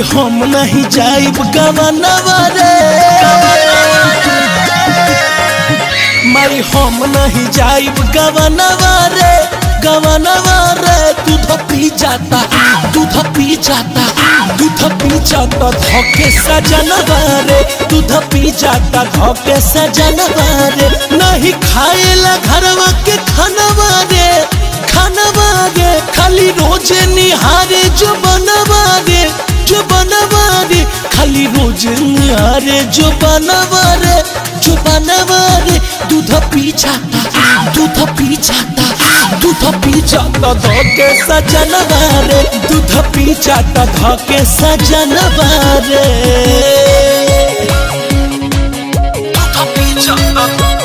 हम नहीं जाइब गवनवा रे माई हम नहीं जाइब गवनवा रे गवनवा रे दूध पी जाता दूध पी जाता दूध पी जाता धोके सजनवा रे दूध पी जाता धोके सजनवा रे नहीं खाएला घरवा के खानवा रे खानवा रे खाली रोज निहारे जो बनवा रे जो बनवा रे खाली रोज निहारे जो बनवा रे जो बनवा रे दूध पी जाता दूध पी जाता दूध पी जाता धोके सजनवा रे दूध पी जाता धोके सजनवा रे दूध पी जाता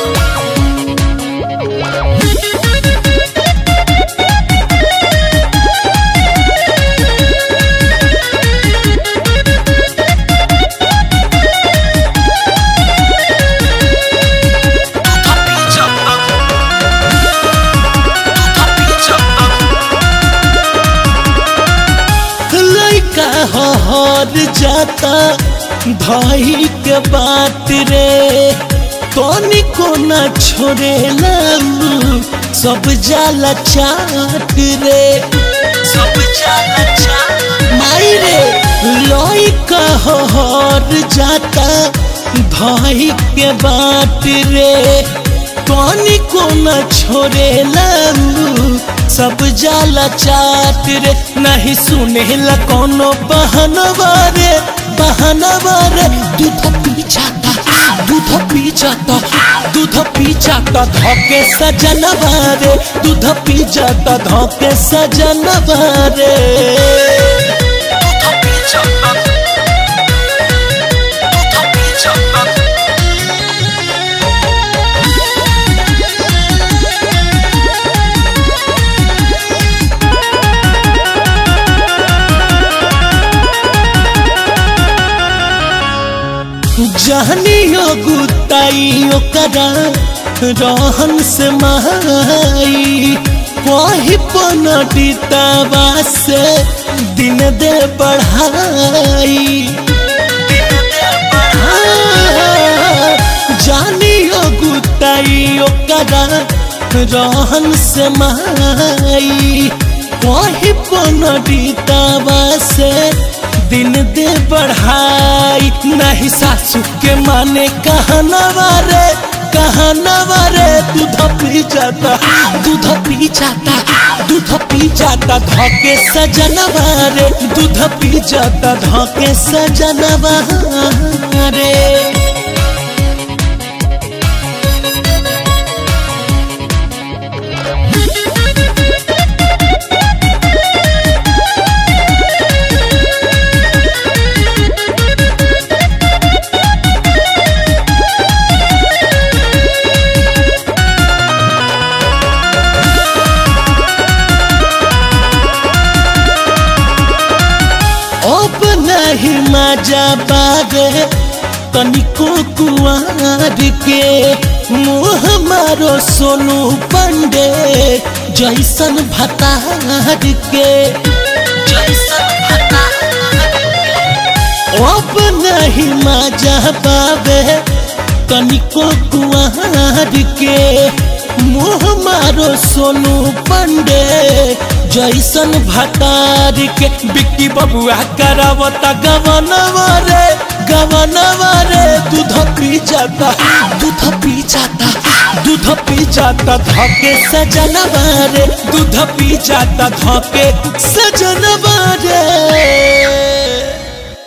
लइका हर जाता भाई के बात रे तोनी को न छोड़े सब जाला चाट रे सब जाला चाट माई रे लइका हर जाता भाई के बात रे तोनी को न छोड़े सब जाला चाट रे नहीं सुने ला कोनो बहनवा रे बहनवा रे दूध पी जाता दूध पी जाता दूध पी जाता धोके सजनवा रे दूध पी जाता धोके सजनवा रे दूध पी जाता दूध पी जाता जहनियो गुताई ओकरा रहन से माई कही पनडितवा से दिन दे बढ़ाई जानियो गुताई ओकरा रहन से माई कही पनडितवा से दिन दे बढ़ाई नहीं सासू के माने कहनवा रे कहनवा रे दूध पी जाता दूध पी जाता दूध पी जाता धोके सजनवा रे दूध पी जाता धोके सजनवा रे अब नहीं मजा बागे तनिको कुआर के मुँह मारो सोनू पंडे जैसन भतार के जैसन अब नहीं मजा बाबे तनिको कुआर के मुँह मारो सोनू पंडे जैसन भतार के बिक्की बबुआ करावता गवनवा रे गवनवा रे दूध पी जाता दूध पी जाता दूध पी जाता धके सजनवा रे दूध पी जाता धके सजनवा